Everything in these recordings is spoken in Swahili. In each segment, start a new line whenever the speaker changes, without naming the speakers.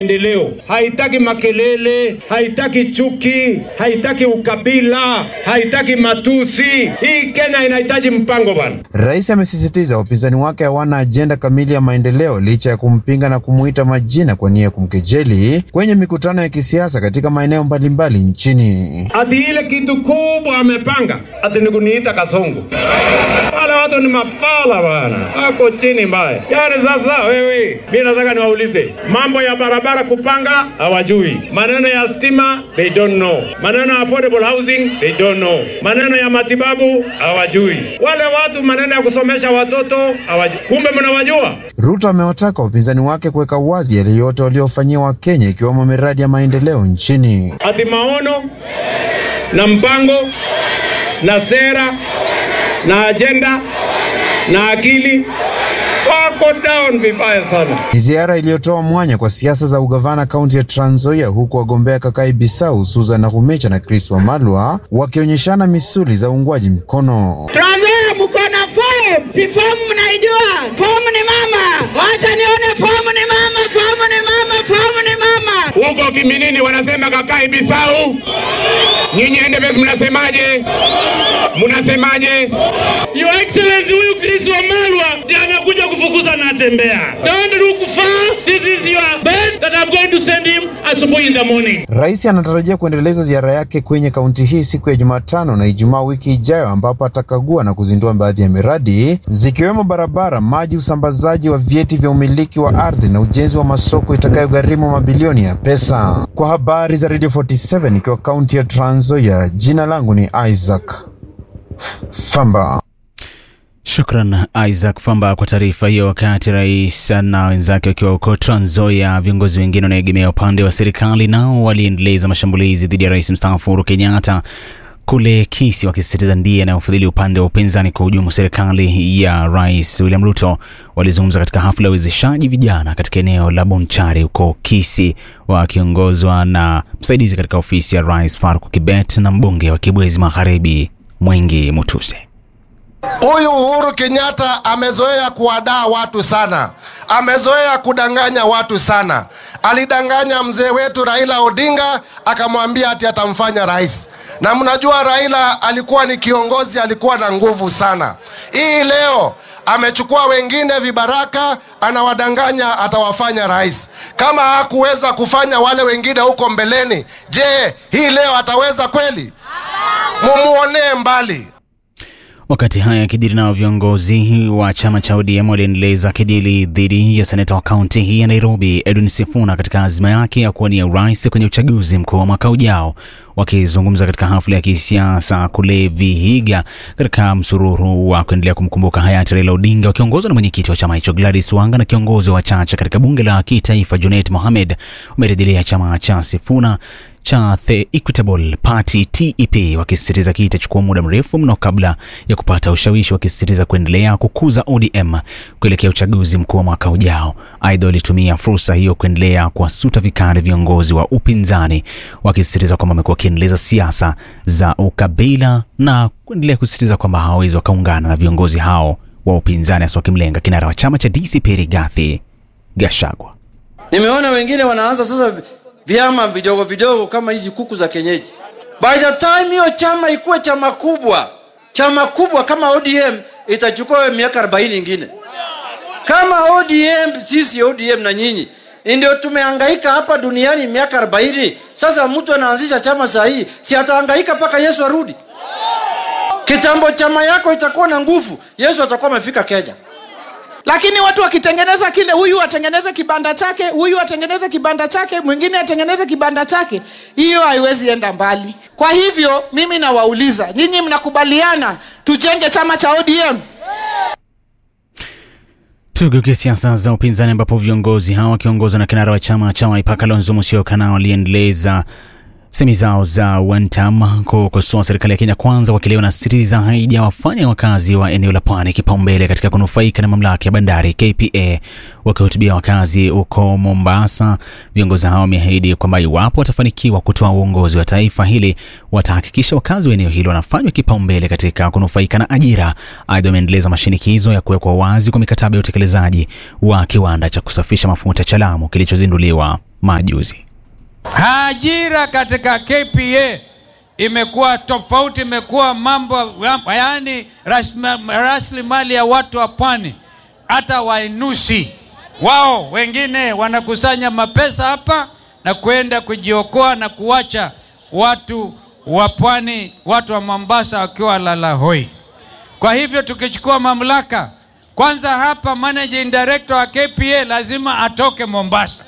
Maendeleo haitaki makelele, haitaki chuki, haitaki ukabila, haitaki matusi. Hii Kenya inahitaji mpango bana.
Rais amesisitiza wapinzani wake hawana ajenda kamili ya maendeleo licha ya kumpinga na kumuita majina kwa nia ya kumkejeli kwenye mikutano ya kisiasa katika maeneo mbalimbali nchini.
Ati ile kitu kubwa amepanga ati ni kuniita kasongo. Wale watu ni mafala bana, ako chini mbaya. Yaani sasa wewe, mimi nataka niwaulize mambo ya barabara kupanga hawajui, maneno ya stima they don't know, maneno ya affordable housing they don't know, maneno ya matibabu hawajui, wale watu maneno ya kusomesha watoto hawajui. Kumbe mnawajua.
Ruto amewataka wapinzani wake kuweka wazi yale yote waliofanyia Wakenya ikiwemo miradi ya maendeleo nchini.
Ati maono na mpango na sera na ajenda na akili wako down vibaya sana.
Ni ziara iliyotoa mwanya kwa siasa za ugavana kaunti ya Trans Nzoia, huku wagombea Kakai Bisau, Susan Nakhumicha na Chris Wamalwa wakionyeshana misuli za uungwaji mkono.
Trans Nzoia mko na fomu, si fomu mnaijua? Fomu ni mama, wacha nione fomu ni mama, fomu ni mama, fomu ni mama.
Huko Kiminini wanasema Kakai Bisau, nyinyi Endebess mnasemaje? Mnasemaje? Your Excellency, huyu Chris Wamalwa ndiye anakuja kufukuza na tembea. Don't look far. This is your bed that I'm going to send him asubuhi in the morning.
Rais anatarajia kuendeleza ziara yake kwenye kaunti hii siku ya Jumatano na Ijumaa wiki ijayo, ambapo atakagua na kuzindua baadhi ya miradi zikiwemo barabara, maji, usambazaji wa vyeti vya umiliki wa ardhi na ujenzi wa masoko itakayogharimu mabilioni ya pesa. Kwa habari za Radio 47 ikiwa kaunti ya Trans Nzoia, jina langu ni Isaac Famba.
Shukran Isaac Famba kwa taarifa hiyo. Wakati rais na wenzake wakiwa huko Trans Nzoia, viongozi wengine wanaegemea upande wa serikali nao waliendeleza mashambulizi dhidi ya rais mstaafu Uhuru Kenyatta kule Kisii, wakisisitiza ndiye anayofadhili upande wa upinzani kwa hujumu serikali ya rais William Ruto. Walizungumza katika hafla ya uwezeshaji vijana katika eneo la Bonchari huko Kisii, wakiongozwa na msaidizi katika ofisi ya rais Faruk Kibet na mbunge wa Kibwezi Magharibi Mwengi Mutuse.
Huyu Uhuru Kenyatta amezoea kuwadaa watu sana, amezoea kudanganya watu sana. Alidanganya mzee wetu Raila Odinga akamwambia ati atamfanya rais, na mnajua Raila alikuwa ni kiongozi, alikuwa na nguvu sana. Hii leo amechukua wengine vibaraka, anawadanganya atawafanya rais. Kama hakuweza kufanya wale wengine huko mbeleni, je, hii leo ataweza kweli? Mumuonee mbali.
Wakati haya yakijiri, nao viongozi wa chama cha ODM waliendeleza kidili dhidi ya seneta wa kaunti hii ya Nairobi Edwin Sifuna katika azma yake ya kuwania urais kwenye uchaguzi mkuu wa mwaka ujao. Wakizungumza katika hafla ya kisiasa kule Vihiga katika msururu wa kuendelea kumkumbuka hayati Raila Odinga, wakiongozwa na mwenyekiti wa chama hicho Gladys Wanga na kiongozi wa wachache katika bunge la kitaifa Junet Mohamed, wamerejelea chama cha Sifuna cha The Equitable Party TEP wakisisitiza kii itachukua muda mrefu mno kabla ya kupata ushawishi, wakisisitiza kuendelea kukuza ODM kuelekea uchaguzi mkuu wa mwaka ujao. Aidha, walitumia fursa hiyo kuendelea kuwasuta vikali viongozi wa upinzani, wakisisitiza kwamba wamekuwa wakiendeleza siasa za ukabila na kuendelea kusisitiza kwamba hawawezi wakaungana na viongozi hao wa upinzani, hasa wakimlenga kinara wa chama cha DCP Rigathi Gachagua.
Nimeona wengine wanaanza sasa vyama vidogo vidogo kama hizi kuku za kienyeji. By the time hiyo chama ikuwe chama kubwa, chama kubwa kama ODM itachukua miaka 40 ingine. Kama ODM, sisi ODM na nyinyi ndio tumehangaika hapa duniani miaka 40. Sasa mtu anaanzisha chama saa hii, si atahangaika mpaka Yesu arudi? Kitambo chama yako itakuwa na nguvu, Yesu atakuwa amefika Kenya.
Lakini watu wakitengeneza kile, huyu atengeneze kibanda chake, huyu atengeneze kibanda chake, mwingine atengeneze kibanda chake, hiyo haiwezi enda mbali. Kwa hivyo mimi nawauliza nyinyi, mnakubaliana tujenge chama cha ODM?
Tugeukie siasa za upinzani ambapo viongozi hao wakiongozwa na kinara wa chama cha Wiper Kalonzo Musyoka nao waliendeleza Semi zao za wantam kukosoa serikali ya Kenya Kwanza wakili wanasisitiza haijawafanya wakazi wa eneo la pwani kipaumbele katika kunufaika na mamlaka ya bandari KPA. Wakihutubia wakazi huko Mombasa, viongozi hao wameahidi kwamba iwapo watafanikiwa kutoa uongozi wa taifa hili watahakikisha wakazi wa eneo hilo wanafanywa kipaumbele katika kunufaika na ajira. Aidha, wameendeleza mashinikizo ya kuwekwa wazi kwa mikataba ya utekelezaji wa kiwanda cha kusafisha mafuta cha Lamu kilichozinduliwa majuzi.
Ajira katika KPA imekuwa tofauti, imekuwa mambo yaani rasilimali ya watu wa pwani, hata wainusi wao wengine wanakusanya mapesa hapa na kwenda kujiokoa na kuwacha watu wa pwani, watu wa Mombasa wakiwa lalahoi. Kwa hivyo tukichukua mamlaka, kwanza hapa managing director wa KPA lazima atoke Mombasa.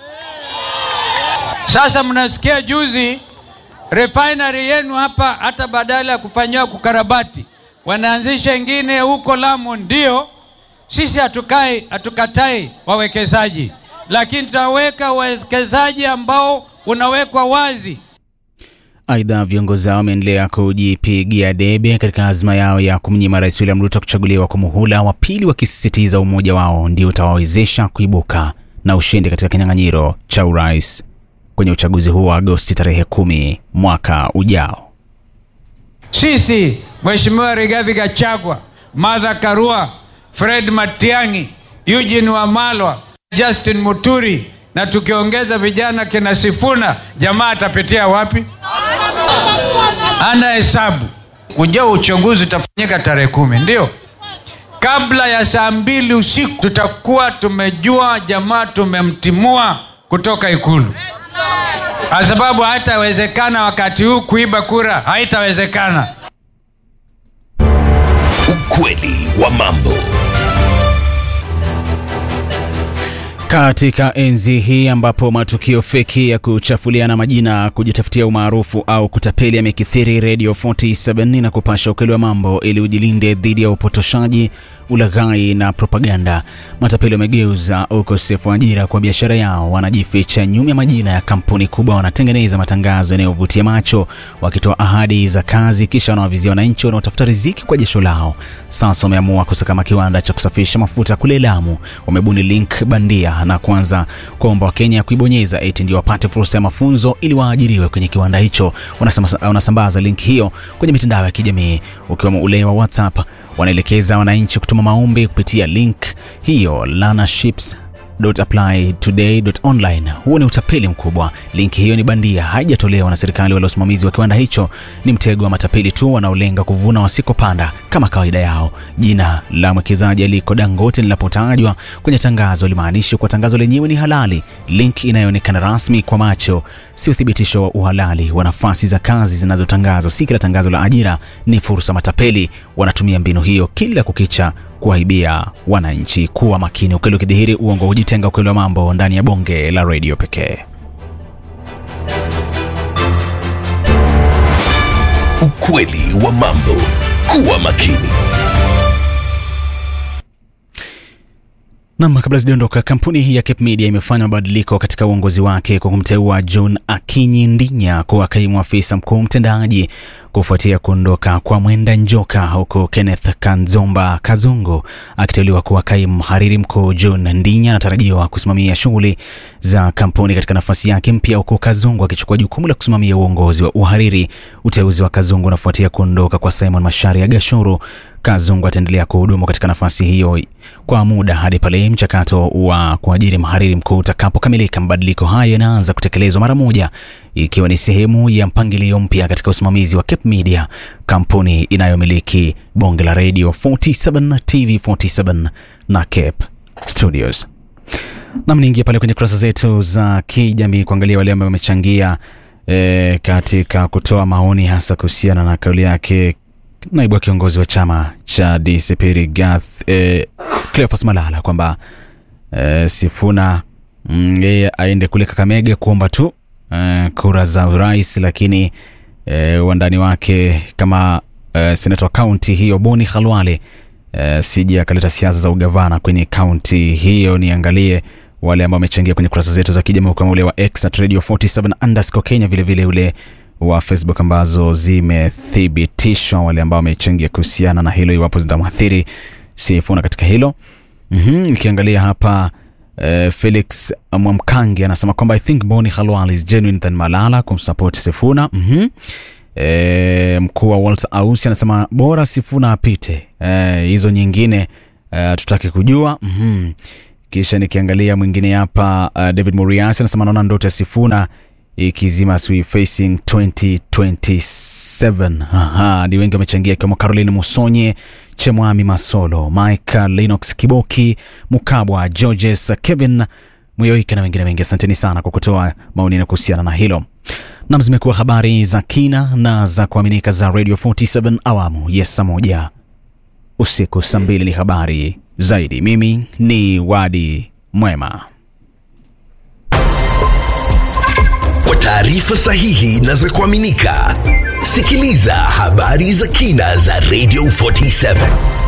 Sasa mnasikia juzi refinery yenu hapa, hata badala ya kufanyiwa kukarabati, wanaanzisha ingine huko Lamu. Ndio sisi hatukai, hatukatai wawekezaji, lakini tutaweka wawekezaji ambao unawekwa wazi.
Aidha, viongozi hao wameendelea kujipigia debe katika azma yao ya kumnyima Rais William Ruto kuchaguliwa kwa muhula wa pili, wakisisitiza umoja wao ndio utawawezesha kuibuka na ushindi katika kinyang'anyiro cha urais kwenye uchaguzi huo wa Agosti tarehe kumi mwaka ujao.
Sisi Mheshimiwa Rigathi Gachagua, Martha Karua, Fred Matiang'i, Eugene Wamalwa, Justin Muturi na tukiongeza vijana kina Sifuna, jamaa atapitia wapi? Ana hesabu. Ujao uchaguzi utafanyika tarehe kumi, ndio kabla ya saa mbili usiku tutakuwa tumejua jamaa tumemtimua kutoka Ikulu kwa sababu haitawezekana wakati huu kuiba kura, haitawezekana.
Ukweli wa mambo.
Katika enzi hii ambapo matukio feki ya kuchafuliana majina, kujitafutia umaarufu au kutapeli yamekithiri, Radio 47 na kupasha ukweli wa mambo ili ujilinde dhidi ya upotoshaji, ulaghai na propaganda. Matapeli wamegeuza ukosefu wa ajira kwa biashara yao, wanajificha nyuma ya majina ya kampuni kubwa, wanatengeneza matangazo yanayovutia macho, wakitoa ahadi za kazi, kisha wanawavizia wananchi wanaotafuta riziki kwa jasho lao. Sasa wameamua kusakama kiwanda cha kusafisha mafuta kule Lamu. Wamebuni link bandia na kuanza kuomba Wakenya kuibonyeza eti ndio wapate fursa ya mafunzo ili waajiriwe kwenye kiwanda hicho. Wanasamba, wanasambaza link hiyo kwenye mitandao ya kijamii ukiwemo ule wa WhatsApp. Wanaelekeza wananchi kutuma maombi kupitia link hiyo lanaships applytoday.online. Huo ni utapeli mkubwa. Linki hiyo ni bandia, haijatolewa na serikali wala usimamizi wa kiwanda hicho. Ni mtego wa matapeli tu wanaolenga kuvuna wasikopanda kama kawaida yao. Jina la mwekezaji aliko Dangote linapotajwa kwenye tangazo limaanishi kuwa tangazo lenyewe ni halali. Link inayoonekana rasmi kwa macho si uthibitisho wa uhalali wa nafasi za kazi zinazotangazwa. Si kila tangazo la ajira ni fursa. Matapeli wanatumia mbinu hiyo kila kukicha kuwaibia wananchi. Kuwa makini, ukweli ukidhihiri, uongo hujitenga. Ukweli wa mambo ndani ya bonge la redio pekee.
Ukweli wa mambo. Kuwa makini.
Nam, kabla sijaondoka, kampuni hii ya Cape Media imefanya mabadiliko katika uongozi wake kwa kumteua John Akinyi Ndinya kuwa kaimu afisa mkuu mtendaji kufuatia kuondoka kwa Mwenda Njoka, huku Kenneth Kanzomba Kazungu akiteuliwa kuwa kaimu mhariri mkuu. John Ndinya anatarajiwa kusimamia shughuli za kampuni katika nafasi yake mpya, huku Kazungu akichukua jukumu la kusimamia uongozi wa uhariri. Uteuzi wa Kazungu unafuatia kuondoka kwa Simon Macharia Gashuru. Kazungu ataendelea kuhudumu katika nafasi hiyo kwa muda hadi pale mchakato wa kuajiri mhariri mkuu utakapokamilika. Mabadiliko hayo yanaanza kutekelezwa mara moja, ikiwa ni sehemu ya mpangilio mpya katika usimamizi wa Cape Media, kampuni inayomiliki bonge la radio 47 TV 47 na Cape Studios. Nam, niingia pale kwenye kurasa zetu za kijamii kuangalia wale ambao wamechangia e, katika kutoa maoni hasa kuhusiana na kauli yake naibu wa kiongozi wa chama cha DCP Rigathi eh, Cleophas Malala kwamba eh, Sifuna yeye mm, aende kule Kakamega kuomba tu eh, kura za urais, lakini eh, wandani wake kama eh, seneta wa kaunti hiyo Boni Khalwale eh, sije akaleta siasa za ugavana kwenye kaunti hiyo. Niangalie wale ambao wamechangia kwenye kurasa zetu za kijamii kama ule wa X at Radio 47 underscore Kenya, vilevile ule wa Facebook ambazo zimethibitishwa, wale ambao wamechangia kuhusiana na hilo, iwapo zitamwathiri Sifuna katika hilo. Mhm, Nikiangalia hapa eh, Felix Mwamkangi anasema kwamba I think Boni Khalwal is genuine than Malala kumsupport Sifuna. Mhm. E, mkuu wa Walter Ausi anasema bora Sifuna apite. E, hizo nyingine e, tutaki kujua. Mhm. Kisha nikiangalia mwingine hapa uh, David Muriasi anasema naona ndoto ya Sifuna ikizima Swi facing 2027. Aha, ni wengi wamechangia ikiwemo Caroline Musonye, Chemwami Masolo, Michael Linux Kiboki, Mukabwa, Georges, Kevin Muyoike na wengine wengi. Asanteni sana kwa kutoa maoni na kuhusiana na hilo. Nam, zimekuwa habari za kina na za kuaminika za Radio 47 awamu ya saa moja usiku. Saa mbili ni habari zaidi. Mimi ni Wadi Mwema.
Kwa taarifa sahihi na za kuaminika, sikiliza habari za kina za Radio 47.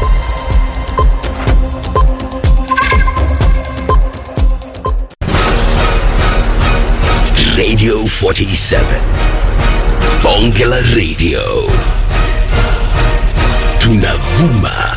Radio 47. Bonge la Radio. Tunavuma